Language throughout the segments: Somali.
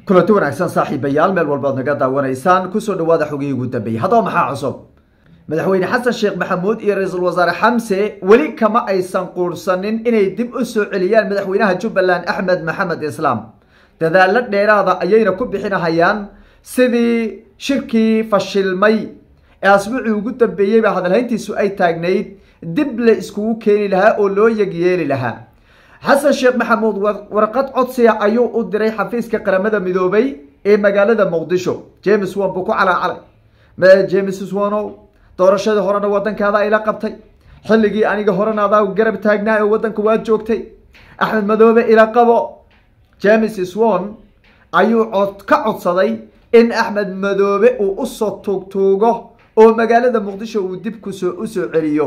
kulanti wanaagsan saaxiibayaal meel walbaad naga daawanaysaan kusoo dhawaada xogihii ugu dambeeyey haddaba maxaa cusub madaxweyne xasan sheekh maxamuud iyo ra-iisul wasaare xamse weli kama aysan quursanin inay dib u soo celiyaan madaxweynaha jubbaland axmed maxamed islaam dadaalo dheeraada ayayna ku bixinahayaan sidii shirkii fashilmay ee asbuucii ugu dambeeyeyba hadalhayntiisu ay taagnayd dib la iskugu keeni lahaa oo loo yegyeeli lahaa xasan sheekh maxamuud warqad codsiga ayuu u diray xafiiska qaramada midoobay ee magaalada muqdisho james won buu ku calaacalay james wonow doorashadii horena wadankaada ayla qabtay xilligii aniga horena adaa garab taagnaa oo wadanka waa joogtay axmed madoobe ila qabo james swon ayuu cod ka codsaday in axmed madoobe uu usoo tuugtuugo oo magaalada muqdisho uu dib kusoo usoo celiyo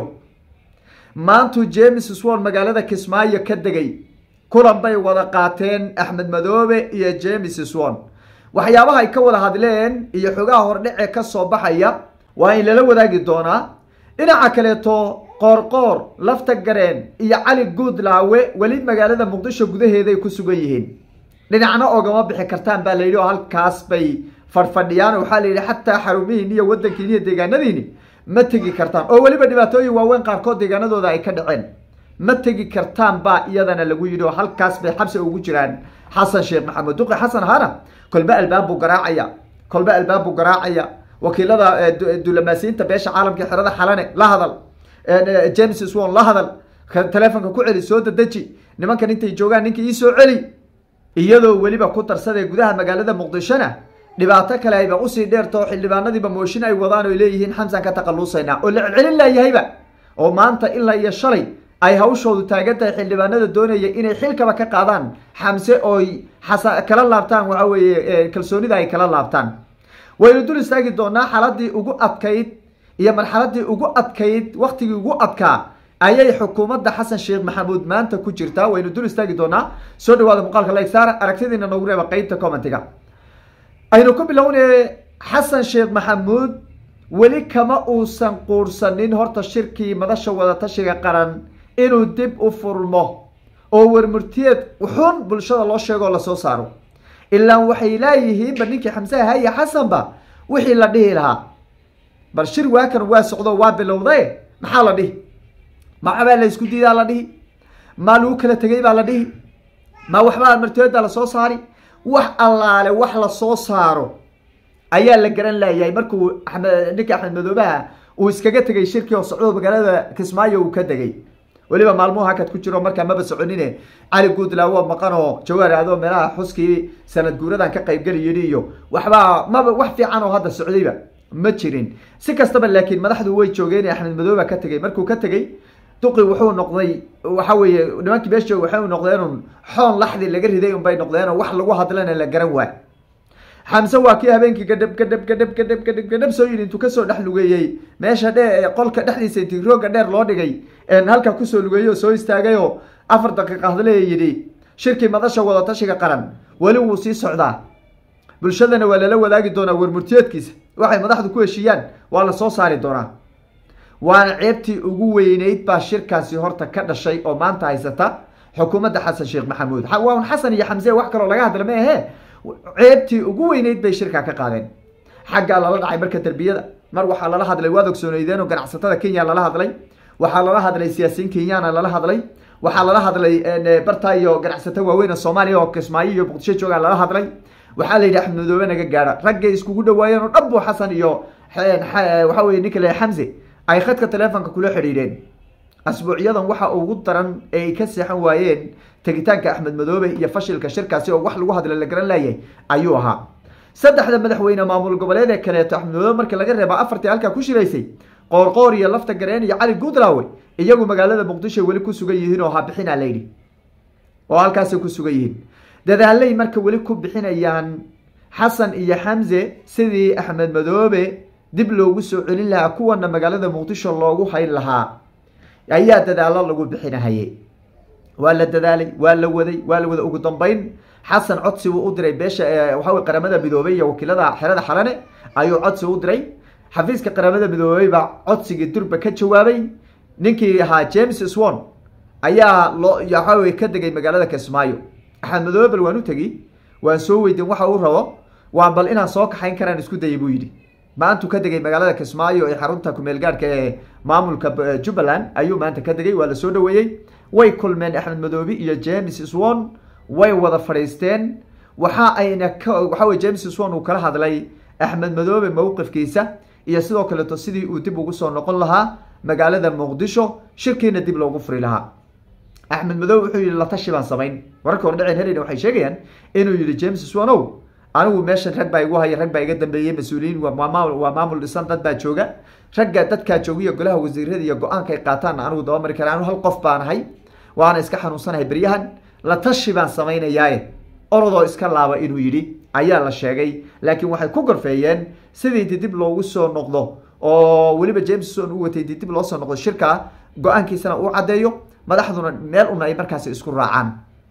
maantuu james swon magaalada kismaayo ka degay kulan bay wada qaateen axmed madoobe iyo james swon waxyaabaha ay ka wada hadleen iyo xogaha hordhece ka soo baxaya waa in lala wadaagi doonaa dhinaca kaleeto qoorqoor lafta gareen iyo cali guudlaawe weli magaalada muqdisho gudaheeday ku sugan yihiin dhinacna ogama bixi kartaan baa layidhi oo halkaas bay fadhfadhiyaan waxaa la yidhi xataa xarumihiin iyo wadankiin iyo deegaanadiini ma tegi kartaan oo weliba dhibaatooyin waaweyn qaarkood deegaanadooda ay ka dhaceen ma tegi kartaan baa iyadana lagu yidhi oo halkaas bay xabsi ugu jiraan xasan sheekh maxamuud duqi xasan hana kolba albaab buu garaacaya kolba albaab buu garaacaya wakiilada dulamaasiyiinta beesha caalamka xerada xalane la hadal james swon la hadal telefonka ku celi soo dadeji nimankan intay joogaan ninka ii soo celi iyadoo weliba ku darsadee gudaha magaalada muqdishona dhibaato kale ayba usii dheertao xildhibaanadiiba mooshin ay wadaan oy leeyihiin xamsan ka taqalusaynaa oo la celcelin laayahayba oo maanta ilaa iyo shalay ay hawshoodu taagan tahay xildhibaanada doonaya inay xilkaba ka qaadaan xamse ooy xasa kala laabtaan waxa weeye kalsoonida ay kala laabtaan waynu dul istaagi doonaa xaladii ugu adkayd iyo marxaladii ugu adkayd waktigii ugu adkaa ayay xukuumadda xasan sheekh maxamuud maanta ku jirtaa waynu dul istaagi doonaa soo dhawaada muuqaalka lagsaar aragtidiina noogu reeba qeybta commentiga aynu ku bilownay xasan sheekh maxamuud weli kama uusan quursanin horta shirkii madasha wadatashiga qaran inuu dib u furmo oo warmurtiyeed xun bulshada loo sheego oo lasoo saaro ilaan waxay laayihiinba ninkii xamse ahaya xasanba wixii la dhihi lahaa bal shir waakan waa socdo waa bilowday maxaa la dhihi maxabaa la isku diidaa la dhihi maa lagu kala tegay baa la dhihi ma waxbaa martiyeeda lasoo saari wax allaale wax lasoo saaro ayaa la garan laayahay markuu amed ninka axmed madoobaha uu iskaga tegay shirkii oo socdo magaalada kismaayo uu ka degay weliba maalmuhu hakad ku jiro markaa maba soconine cali guudlaawo maqan oo jawaar aado meelaha xuskii sanad guuradan ka qaybgeli yidhi iyo waxbaa maba wax fiican oo hadda socdayba ma jirin si kastaba laakiin madaxdu way joogeen axmed madooba ka tegay markuu ka tegey duqi wuxuu noqday waxa weeye nimankii meesha joog waxay noqdeenun xoon laxdi laga riday unbay noqdeenoo wax lagu hadlana la garan waay xamse waa kii habeenkii gadhab gadhab gadhab gadhab gadhab gadhab soo yidhi intuu kasoo dhex lugeeyey meesha dhe qolka dhexdiisa intii rooga dheer loo dhigay halka kusoo lugeeyey oo soo istaagay oo afar daqiiqa hadle yidhi shirkii madasha wadatashiga qaran weli wuu sii socdaa bulshadana waa lala wadaagi doonaa warmurtiyeedkiisa waxay madaxdu ku heshiiyaan waa la soo saari doonaa waana ceebtii ugu weyneyd baa shirkaasi horta ka dhashay oo maanta haysata xukuumadda xasan sheekh maxamuud waan xasan iyo xamse wax kaloo laga hadla ma ahe ceebtii ugu weyneyd bay shirkaa ka qaadeen xaggaa lala dhacay marka derbiyada mar waxaa lala hadlay waad ogsooneydeen oo ganacsatada kenya lala hadlay waxaa lala hadlay siyaasiyiin kenyana lala hadlay waxaa lala hadlay barta iyo ganacsato waaweyn soomaaliya oo kismaayo iyo muqdisho joogaa lala hadlay waxaa la yidhi axmed madoobe naga gaara raggay iskugu dhawaayeen oo dhan bu xasan iyo waxa weye ninka le xamse ay khadka telefonka kula xidhiidheen asbuucyadan waxa ugu daran ee ay ka seexan waayeen tegitaanka axmed madoobe iyo fashilka shirkaasi oo wax lagu hadla la garan laayay ayuu ahaa saddexda madaxweyne maamul goboleed ee kaleeto axmed madoobe markii laga reeba afartii halkaa ku shiraysay qoorqoor iyo lafta gareen iyo cali guudlaawe iyagu magaalada muqdisho weli ku sugan yihiin oo habixina layidhi oo halkaasay ku sugan yihiin dadaalay marka weli ku bixinayaan xasan iyo xamse sidii axmed madoobe dib loogu soo celin lahaa kuwana magaalada muqdisho loogu hayn lahaa ayaa dadaalo lagu bixinahaye waa la dadaalay waa la waday waa la waday ugu dambeyn xasan codsi buu u diray beesha waxawy qaramada midoobey iyo wakiilada xerada xalane ayuu codsi u diray xafiiska qaramada midoobey baa codsigii durba ka jawaabay ninkii ahaa james swon ayaa loo waxawey ka degay magaalada kismaayo axmed madoobe bal waan u tegi waan soo weydiin waxa uu rabo waan bal inaan soo kaxayn karaan isku dayay buu yidhi maantuu ka degay magaalada kismaayo ee xarunta kumeel gaadhka ee maamulka jubbaland ayuu maanta ka degay waa la soo dhaweeyey way kulmeen axmed madoobi iyo james swon way wada fadhiisteen waxa ayna waxa weye james swon uu kala hadlay axmed madoobe mowqifkiisa iyo sidoo kaleeto sidii uu dib ugu soo noqon lahaa magaalada muqdisho shirkiina dib loogu furi lahaa axmed madoobe wuxuu yihi latashi baan samayn wararka hor dhaceen helena waxay sheegayaan inuu yihi james swonow anigu meeshan rag baa igu haya rag baa iga dambeeyey mas-uuliyiin waa maamul dhisan dad baa jooga ragga dadkaa joogiyo golaha wasiirada iyo go-aanka ay qaataanna anigu dabamari kara anu hal qof baanahay waana iska xanuunsanahay beryahan la tashi baan samaynayaaye orodoo iska laaba inuu yidhi ayaa la sheegay laakiin waxay ku gorfeeyeen sidii didib loogu soo noqdo oo weliba jameson u watay didib loo soo noqdo shirkaa go-aankiisana uu caddeeyo madaxduna meel una ay markaasi isku raacaan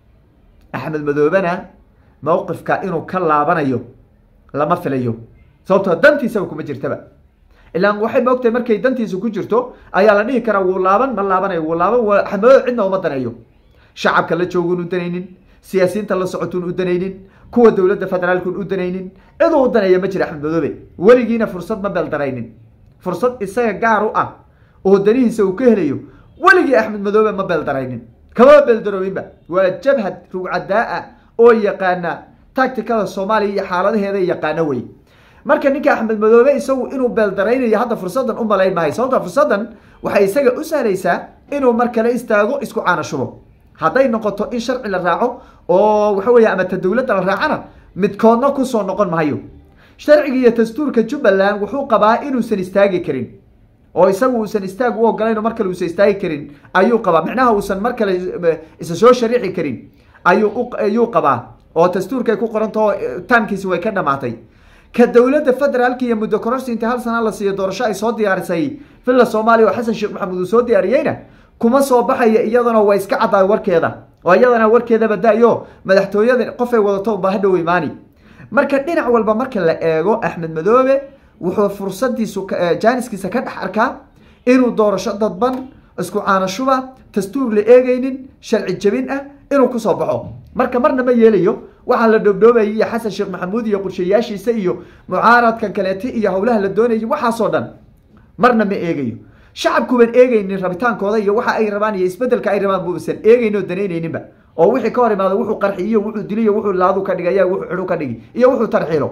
axmed madoobena mowqifka inuu ka laabanayo lama filayo sababtoo dantiisaba kuma jirtaba ilaan waxay maogtahay markay dantiisa ku jirto ayaa la dhihi karaa wuu laaban ma laabanayo wuu laaban axmed madoobe cidna uma daneeyo shacabka la joogun u danaynin siyaasiyiinta la socotun u danaynin kuwa dowladda federaalkun u danaynin ciduu u daneeya ma jira axmed madoobe weligiina fursad ma beeldaraynin fursad isaga gaar u ah oo danihiisa uu ka helayo weligii axmed madoobe ma beeldaraynin kama beeldaroobinba waa jabhad rugcadaa-a oo yaqaana tacticada soomaaliya iyo xaaladaheeda yaqaano wey marka ninka axmed madoobe isagu inuu beeldaraynayo hadda fursadan u malayn maayo sababta fursadan waxay isaga u sahlaysaa inuu mar kale istaago isku caanashubo hadday noqoto in sharci la raaco oo waxa weeye ama ta dowladda la raacana midkoodna kusoo noqon maayo sharciga iyo dastuurka jubbaland wuxuu qabaa inuusan istaagi karin oo isagu uusan istaag u ogolayn oo mar kale uusan istaagi karin ayuu qabaa micnaha uusan mar kale isa soo shariixi karin ayuu ayuu qabaa oo dastuurkay ku qorantaho taamkiisi way ka dhamaatay ka dowladda federaalka iyo muddo kororsi inta hal sana la siiyo doorasho ay soo diyaarisay villa soomaaliya oo xasan sheekh maxamuud uu soo diyaariyeyna kuma soo baxaya iyadana waa iska caddaay warkeeda oo iyadana warkeedaba da-yo madaxtooyada qofay wadato unbaa hadhow imaani marka dhinac walba marka la eego axmed madoobe wuxuu fursadiisu jaaniskiisa ka dhex arkaa inuu doorasho dadban isku caanashuba dastuur la eegeynin sharci jabin ah inuu kusoo baxo marka marna ma yeelayo waxaa la dhoobdhoobayay iyo xasan sheekh maxamuud iyo qorshayaashiisa iyo mucaaradkan kaleeti iyo howlaha la doonayay waxaasoo dhan marna ma eegayo shacabkuban eegeynin rabitaankooda iyo waxa ay rabaan iyo isbedelka ay rabaan buusan eegeyn oo danaynayninba oo wixii ka hor imaado wuxuu qarxiyo wuxuu diliyo wuxuu laadu ka dhigaya wuxuu xidhu ka dhigi iyo wuxuu tarxiilo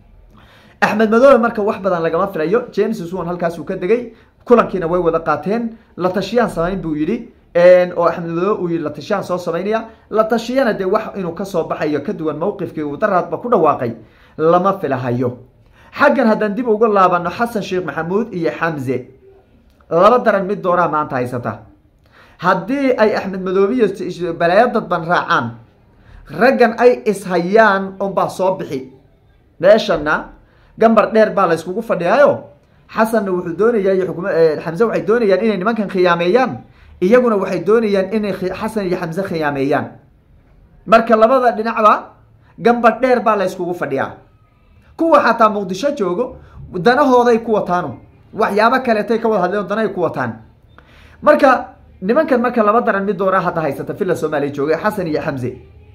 axmed madoobe marka wax badan lagama filayo james suwan halkaasuu ka degay kulankiina way wada qaateen la tashiyaan samayn buu yidhi oo axmed madoobe uu yihi la tashiyaan soo samaynaya la tashiyana dee wax inuu kasoo baxayo ka duwan mowqifkii uu daraadba ku dhawaaqay lama filahayo xaggan haddaan dib uga laabano xasan sheekh maxamuud iyo xamze laba daran mid dooraa maanta haysata haddii ay axmed madoobiyo balaayo dadban raacaan raggan ay ishayaan unbaa soo bixi meeshana gambar dheer baa la yskugu fadhiyaayo xasanna wuxuu doonayaa iyo xukuma xamse waxay doonayaan inay nimankan khiyaameeyaan iyaguna waxay doonayaan inay xasan iyo xamse khiyaameeyaan marka labada dhinacba gambar dheer baa la yskugu fadhiyaa kuwa xataa muqdisho joogo danahooday ku wataanu waxyaabo kaleetay ka wada hadleen danay ku wataan marka nimankan marka laba daran mid doonaa hadda haysata villa soomaaliya jooga xasan iyo xamse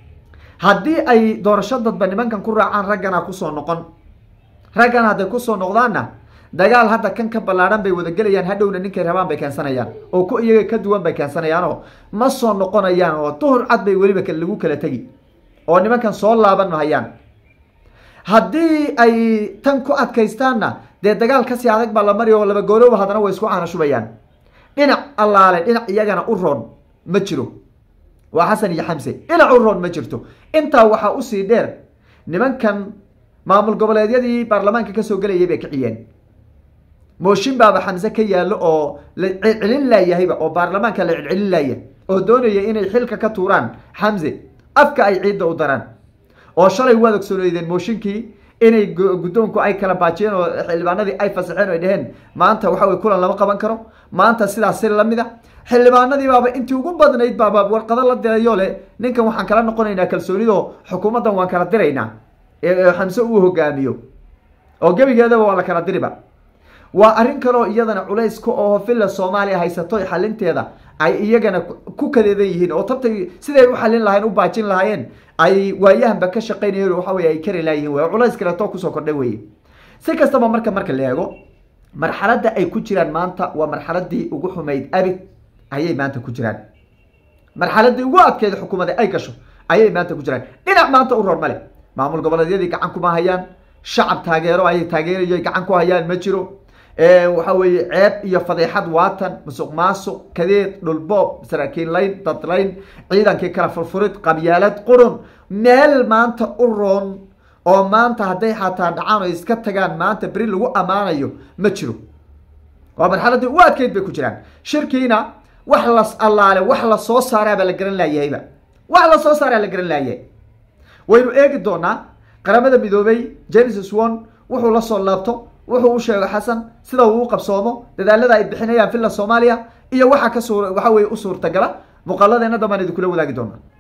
haddii ay doorasho dadba nimankan ku raacaan raggana kusoo noqon raggan hadday kusoo noqdaanna dagaal hadda kan ka ballaadhan bay wadagelayaan hadhowna ninkay rabaan bay keensanayaan oo ku iyaga ka duwan bay keensanayaanoo ma soo noqonayaan oo duhur cad bay weliba lagu kala tegi oo nimankan soo laaban mahayaan haddii ay tan ku adkaystaanna dee dagaal kasii adag baa la mari oo laba goolowba haddana way isku caanashubayaan dhinac allaale dhinac iyagana u roon ma jiro waa xasan iyo xamse dhinac u roon ma jirto intaa waxaa usii dheer nimankan maamul goboleedyadii baarlamaanka kasoo gelayay bay kiciyeen mooshin baaba xamse ka yaallo oo la celcelin laayahayba oo baarlamaanka la celcelin laaya oo doonaya inay xilka ka tuuraan xamse afka ay ciidda u daraan oo shalay waad ogsooneydeen mooshinkii inay guddoonku ay kala baajiyeen oo xildhibaanadii ay fasaxeen o ay dheheen maanta waxa wey kulan lama qaban karo maanta sidaas si lamid a xildhibaanadii baaba intii ugu badnayd baaba warqado la dirayo le ninkan waxaan kala noqonaynaa kalsoonidoo xukuumaddan waan kala diraynaa xamse uu hogaamiyo oo gebigeedaba waa la kala diriba waa arrin kaloo iyadana culays ka oo villa soomaaliya haysato xalinteeda ay iyagana ku kadeedan yihiin oo tabtay siday u xalin lahayen u baajin lahaayeen ay waayahanba ka shaqaynayeen waxa weye ay kari laayihin wey culays kaleetoo kusoo kordhay weye si kastaba marka marka la eego marxaladda ay ku jiraan maanta waa marxaladii ugu xumayd abid ayay maanta ku jiraan marxaladii ugu adkeyd xukuumada ay gasho ayay maanta ku jiraan dhinac maanta u roor male maamul goboleedyadii gacan kuma hayaan shacab taageero ayay taageerayo gacan ku hayaan ma jiro waxa weeye ceeb iyo fadeexad waatan musuq maasuq kadeed dhulboob saraakiin layn dadlayn ciidankii kala furfurid qabyaalad qurun meel maanta u roon oo maanta hadday xataa dhacaan oo iska tagaan maanta beri lagu ammaanayo ma jiro waa marxaladii u adkeyd bay ku jiraan shirkiina wax las allaale wax la soo saaraabaa la garan laayahayba wax la soo saaraa la garan laayahay waynu eegi doonaa qaramada midoobay genesis one wuxuu la soo laabto wuxuu u sheego xasan sida uu u qabsoomo dadaalada ay bixinayaan villa soomaaliya iyo waxa ka suur waxa weye u suurtagala muuqaaladeena dambaan idinkula wadaagi doonaa